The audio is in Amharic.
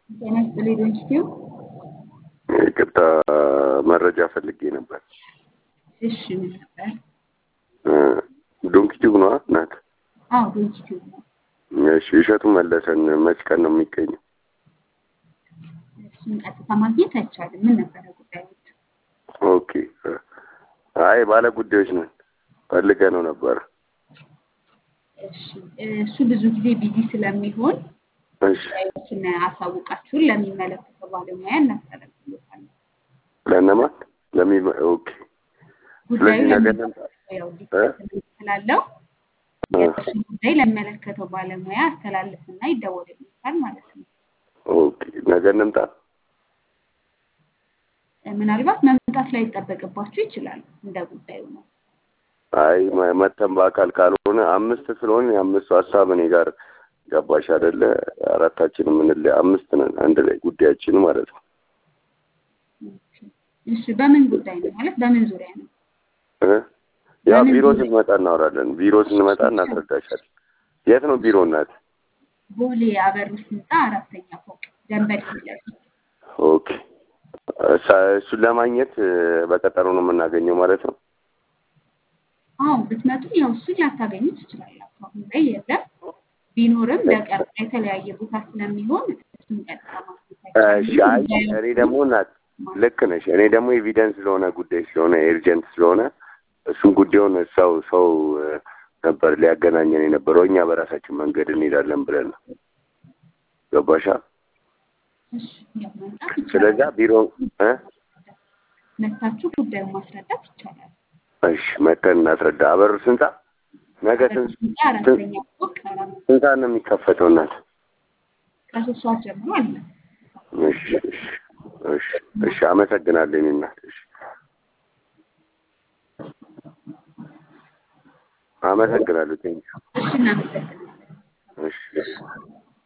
ጤና ይስጥልኝ ዶንኪቲዩ። ይቅርታ መረጃ ፈልጌ ነበር። እሺ ምን ነበር? ዶንኪቲዩብ ነዋ ናት። አዎ ዶንኪቲዩ ነው። እሺ እሸቱ መለሰን መች ቀን ነው የሚገኘው? እሱን ቀጥታ ማግኘት አይቻልም። ምን ነበረ ጉዳዮች? ኦኬ አይ ባለ ጉዳዮች ነን ፈልገ ነው ነበረ። እሺ እሱ ብዙ ጊዜ ቢዚ ስለሚሆን እሺ ጉዳዮችን አሳውቃችሁን ለሚመለከተው ባለሙያ እናስተላልፍሎታለን። ለእነማን ለሚ ኦኬ ጉዳዩ ስለዚህ ነገ ለሚ- እንምጣ ያው እ? ዲስከስ ስላለው እ፣ የእሱ ጉዳይ ለሚመለከተው ባለሙያ አስተላልፍና ይደወልልታል ማለት ነው። ኦኬ ነገ እንምጣ። ምናልባት መምጣት ላይ ይጠበቅባችሁ ይችላል። እንደ ጉዳዩ ነው። አይ መ- መተን በአካል ካልሆነ አምስት ስለሆነ የአምስቱ ሀሳብ እኔ ጋር ገባሽ አይደለ? አራታችን የምንለ አምስት ነን አንድ ላይ ጉዳያችን ማለት ነው። ኦኬ። እሺ በምን ጉዳይ ነው ማለት በምን ዙሪያ ነው? እ? ያው በምን ቢሮ ዙሪያ? ስንመጣ እናወራለን። ቢሮ ስንመጣ እናስረዳሻለን። የት ነው ቢሮ እናት? ቦሌ አበሩስ ህንፃ አራተኛ ፎቅ ደንበል ፊት ለፊት። ኦኬ እሳ- እሱን ለማግኘት እ፣ በቀጠሮ ነው የምናገኘው ማለት ነው። አዎ ብትመጡ ያው እሱን ላታገኙ ትችላላችሁ። አሁን ላይ የለም። ቢኖርም በቀር የተለያየ ቦታ ስለሚሆን እሱን ቀጥታ ማግኘት እሺ አይ አይቻልም። እኔ ደግሞ እናት ልክ ነሽ። እኔ ደግሞ ኤቪደንስ ስለሆነ ጉዳይ ስለሆነ ኤርጀንት ስለሆነ እሱን ጉዳዩን ሰው ሰው እ፣ ነበር ሊያገናኘን የነበረው እኛ በራሳችን መንገድ እንሄዳለን ብለን ነው። ገባሻ? እሺ ያው መምጣት ስለዛ ይቻላል። ቢሮ እ? መታችሁ ጉዳዩን ማስረዳት ይቻላል። እሺ መተን እናስረዳ። አበሩ ስንት ሰዓት? ነገ አበሩስ ስንት ህንፃ አራተኛ ፎቅ አራት ስንት ሰዓት ነው የሚከፈተው እናት? ከሶስት ሰዓት ጀምሮ አለ። እሺ እሺ እሺ እሺ አመሰግናለሁ የእኔ እናት። እሺ አመሰግናለሁ። ቴንኪው። እሺ እናመሰግናለን። እሺ